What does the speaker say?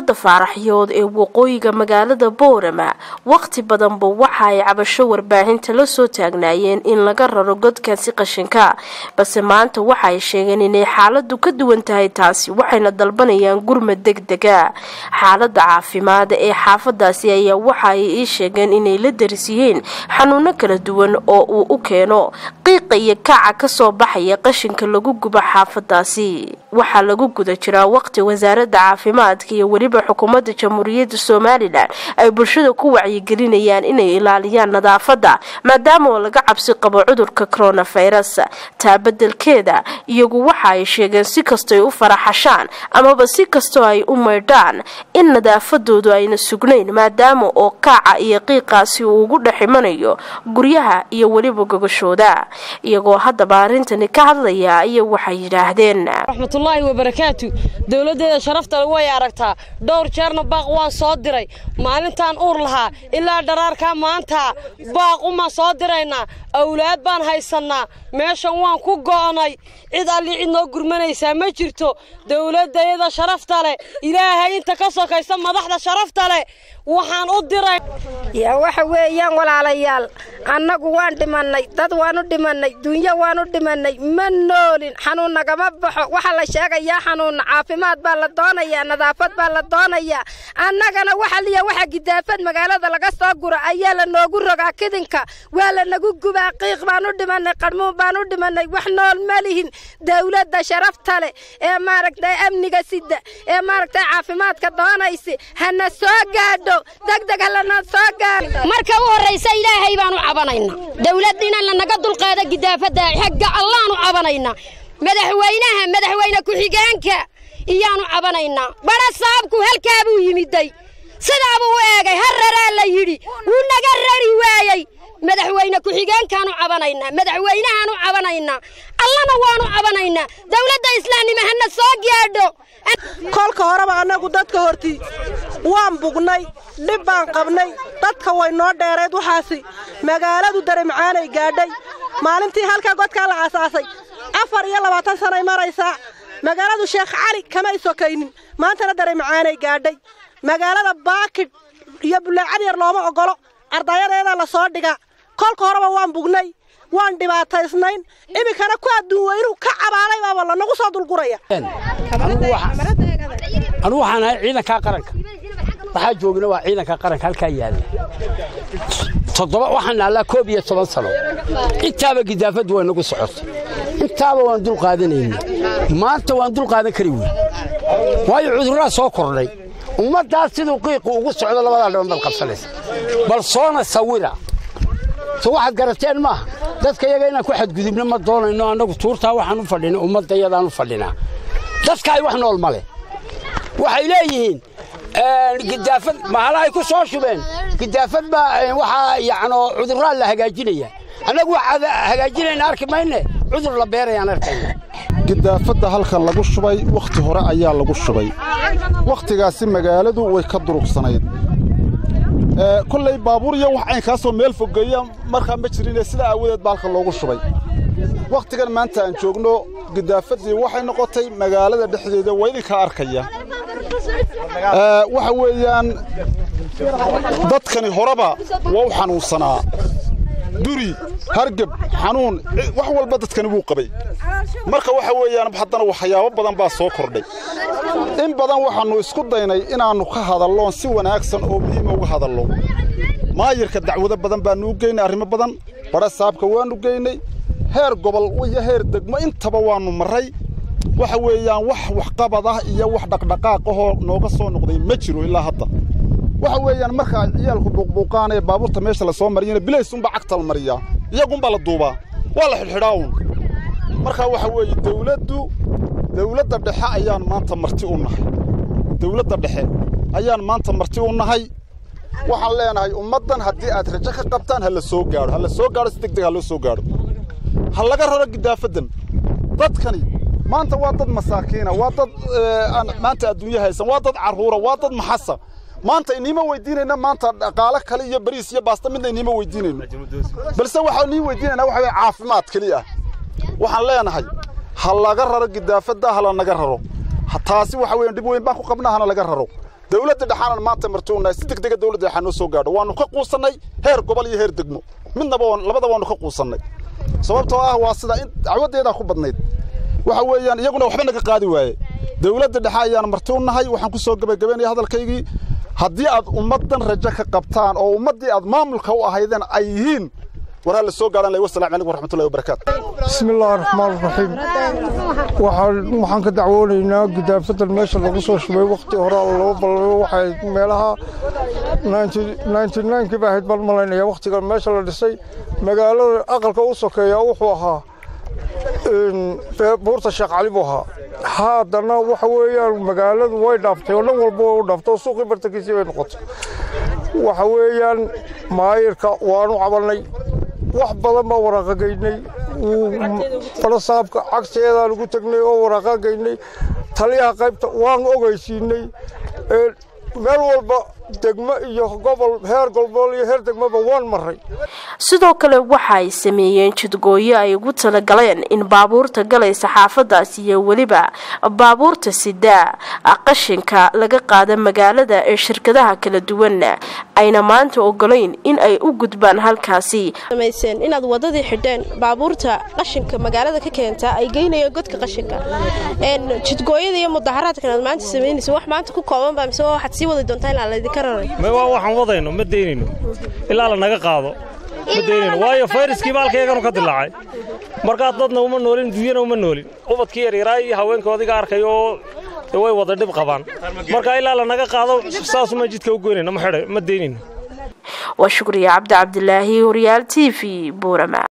xaafadda faaraxyood ee waqooyiga magaalada boorama waqti badanba waxa ay cabasho warbaahinta la soo taagnaayeen in laga raro godkaasi qashinka balse maanta waxa ay sheegeen inay xaaladu ka duwan tahay taasi waxayna dalbanayaan gurmad deg dega xaalada caafimaad ee xaafadaasi ayaa waxa ay ii sheegeen inay la daris yihiin xanuuno kala duwan oo uu u keeno qiiqa iyo kaaca kasoo baxaya qashinka lagu gubo xaafadaasi waxaa lagu guda jiraa waqti wasaaradda caafimaadka iyo weliba xukuumadda jamhuuriyadda somalilan ay bulshada ku wacyigelinayaan inay ilaaliyaan nadaafadda maadaama oo laga cabsi qabo cudurka coronavirus taa bedelkeeda iyagu waxa ay sheegeen si kastoy u faraxashaan amaba si kastoo ay u maydhaan in nadaafadoodu ayna sugnayn maadaama oo kaaca iyo qiiqaasi uu ugu dhex imanayo guryaha iyo weliba gogashooda iyagoo haddaba arrintani ka hadlaya aya waxay yidhaahdeen raxmatullaahi wabarakaatu dowladdeeda sharafta way aragtaa dhowr jeerna baaq waan soo diray maalintaan uur lahaa ilaa dharaarkaa maanta baaq umaan soo diraynaa awlaad baan haysannaa meeshan waan ku go'nay cid alli cid noo gurmanaysaa ma jirto dowladdayada sharafta leh ilaahay inta ka sokaysa madaxda sharafta leh waxaan u diray yaa waxa weeyaan walaalayaal annagu waan dhimannay dad waanu dhimannay dunyo waanu dhimannay ma noolin xanuun nagama baxo waxaa la sheegayaa xanuunna caafimaad baa la doonayaa nadaafad baa la doonayaa annagana waxa liya waxa gidaafad magaalada laga soo gura ayaa la noogu rogaa kidinka waa la nagu gubaa qiiq baan u dhimannay qarmuun baan u dhimannay wax nool ma lihin dawladda sharafta leh ee maaragtay amniga sida ee maaragtay caafimaadka doonaysi hana soo gaadho degdeg halana soo gaadho marka u horraysa ilaahay baan u cabanaynaa dawladda inaan lanaga dulqaado gidaafadda xagga allaanu cabanaynaa madaxweynaha madaxweyne ku-xigeenka iyaanu cabanaynaa badha saabku halkaa buu yimiday sidaa buu u eegay har raraa la yidhi wuu naga rari waayey madaxweyne ku-xigeenkaanu cabanaynaa madaxweynahaanu cabanaynaa allana waanu cabanaynaa dawladda islaamnimo hana soo gaadho kolka horeba annagu dadka hortii waan bugnay dhib baan qabnay dadka way noo dheerayd waxaasi magaaladu daremacaanay gaadhay maalintii halkaa godkaa la aasaasay afar iyo labaatan sanay maraysaa magaaladu sheekh cali kamay sokaynin maantana daremacaanay gaadhay magaalada baakidh iyo bullaacad yar looma oggolo ardayadeeda la soo dhigaa kolka horeba waan bugnay waan dhibaataysnayn iminkana ku adduun weynuhu ka cabaaday baaba lanagu soo dulguraya anugu waxaan ahay ciidankaa qaranka waxaa joogna waa ciidanka qaranka halkaa yaalla toddoba waxaan naallaa koob iyo toban sano intaaba gidaafaddu way nagu socotay intaaba waan dul qaadanayna maanta waan dul qaadan kari wey waayo cudurraa soo kordhay ummaddaas siduu qiiqu ugu socdo labadaa dhiban baad qabsanaysa bal soona sawira so waxaad garateen maaha dadka yaga inaan ku xadgudubno ma doonayno annagu tuurtaa waxaan u fadhinay ummaddayadaan u fadhinaa dadka ay wax nool ma leh waxay leeyihiin gidaafad mahalahay ku soo shubeen gidaafad baa waxaa yacnoo cudurraa la hagaajinaya annagu waxaad hagaajinayna arki mayne cudur la beerayaan arkayna gidaafadda halkan lagu shubay wakhti hore ayaa lagu shubay wakhtigaasi magaaladu way ka durugsanayd kollay baabuur iyo wax caynkaasoo meel fogeeya markaa ma jirine sidaa aawadeed baa halkan loogu shubay wakhtigan maanta aan joogno gidaafaddii waxay noqotay magaalada dhexdeeda waa idinkaa arkaya waxa weeyaan dadkani horeba waa u xanuunsanaa duri hargeb xanuun wax walba dadkani wuu qabay marka waxa weeyaan haddana waxyaabo badan baa soo kordhay in badan waxaannu isku daynay inaannu ka hadalloon si wanaagsan oo muhiima uga hadallo maayirka dacwado badan baannu u geynay arrimo badan badha saabka waannu geynay heer gobol iyo heer degmo intaba waannu marray waxa weeyaan wax waxqabad ah iyo wax dhaqdhaqaaq ahoo nooga soo noqday ma jiro ilaa hadda waxa weeyaan marka ay ciyaalku buuqbuuqaan ee baabuurta meesha la soo mariyana bilaysunbaa cagta la mariyaa iyagunbaa la duubaa waa la xidhxidhaa uun marka waxa weeye dawladdu dawladda dhexe ayaan maanta marti u nahay dawladda dhexe ayaan maanta marti u nahay waxaan leenahay ummaddan haddii aad rajo ka qabtaan ha la soo gaadho ha la soo gaadho si degdeg ha loo soo gaadho ha laga raro gidaafaddan dadkani maanta waa dad masaakiina waa dad aan maanta adduunyo haysan waa dad carruura waa dad maxasa maanta iniima weydiinayna maanta dhaqaale kale iyo bariis iyo baasta midna iniima weydiinayno balse waxaan nii weydiinaynaa waxa weye caafimaad keliya ah waxaan leenahay ha laga raro gidaafadda ha la naga raro taasi waxa weeyaan dhib weyn baan ku qabnaa hana laga raro dawladda dhexaanan maanta martuunahay si degdega dawladda dhexaa noo soo gaadho waannu ka quusannay heer gobol iyo heer degmo midnaba labada waannu ka quusannay sababtoo ah waa sida in dacwaddeedaa ku badnayd waxa weeyaan iyaguna waxba naga qaadi waaye dawladda dhexe ayaan martuunnahay waxaan ku soo gebagabaynaya hadalkaygii haddii aad ummaddan rajo ka qabtaan oo ummaddii aad maamulka u ahaydeen ay yihiin waraa la soo gaadhan lay wasalaamu calaykum waraxmatullahi wabarakaatu bismi illaahi raxmaan raxiim waxaan waxaan ka dacwoonaynaa gidaafadan meesha lagu soo shubay wakhti horaa laba balabo waxay meelaha ninety ninkii baa ahayd baan malaynaya wakhtigan meesha la dhisay magaalada aqalka u sokeeya wuxuu ahaa buurta sheekh cali buu ahaa haddana waxa weeyaan magaaladu way dhaaftay oo dhan walba way u dhaaftay oo suuqii bartankiisii bay noqotay waxa weeyaan maayirka waanu cabannay wax badan baa waraaqagaynay falasaabka cagteedaan ugu tegnay oo waraaqagaynay taliyaha qaybta waan ogeysiinay meel walba degmo iyo gobol heer gobol iyo heer degmoba waan maray sidoo kale waxa ay sameeyeen jidgooyo ay ugu talagaleen in baabuurta galaysa xaafadaas iyo weliba baabuurta sidaa qashinka laga qaada magaalada ee shirkadaha kala duwan ayna maanta ogolayn in ay u gudbaan halkaasi samayseen inaad wadadii xidheen baabuurta qashinka magaalada ka keenta ay geynayeen godka qashinka jidgooyada iyo mudaharaadkan aad maanta samaynaysa wax maanta ku koobanba mise waxaad sii wadi doontaa ilaa laydinka raray waa waxaan wadayno ma daynayno ilaa la naga qaado ma daynayno waayo fayraskii baalkayganu ka dilaacay markaa dadna uma noolin dunyana uma noolin ubadkii yaryaraa iyo haweenkoodiga arkay oo way wada dhib qabaan marka ilaa la naga qaado saasuma jidka u goynayno ma xidhay ma daynayno waa shukriya cabdi cabdilaahi horyaal t v buurama